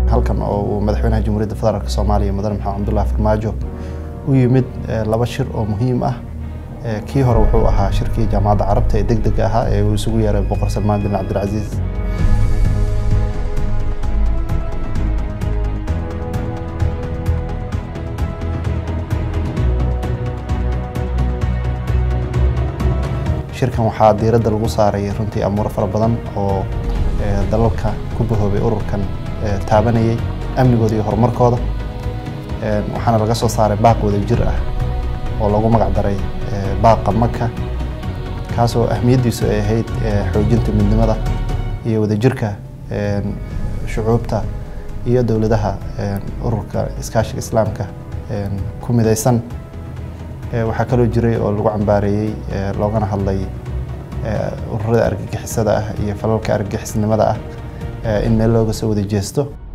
halkan oo uu madaxweynaha jamhuuriyadda federaalk soomaaliya mudane maxamed cabdullahi farmaajo u yimid laba shir oo muhiim ah kii hore wuxuu ahaa shirkii jaamacadda carabta ee deg dega ahaa ee uu isugu yeeray boqor salmaan bin cabdilcasiis shirkan waxaa diiradda lagu saaray runtii amuuro fara badan oo dalalka ku bahoobay ururkan taabanayay amnigooda iyo horumarkooda waxaana laga soo saaray baaq wada jir ah oo lagu magac daray baaqa maka kaasoo ahmiyaddiisu ay ahayd xoojinta midnimada iyo wadajirka shucuubta iyo dowladaha ururka iskaashiga islaamka ku midaysan waxaa kaloo jiray oo lagu cambaareeyey loogana hadlay ururada argagixisada ah iyo falalka argagixisnimada ah in meel looga soo wada jeesto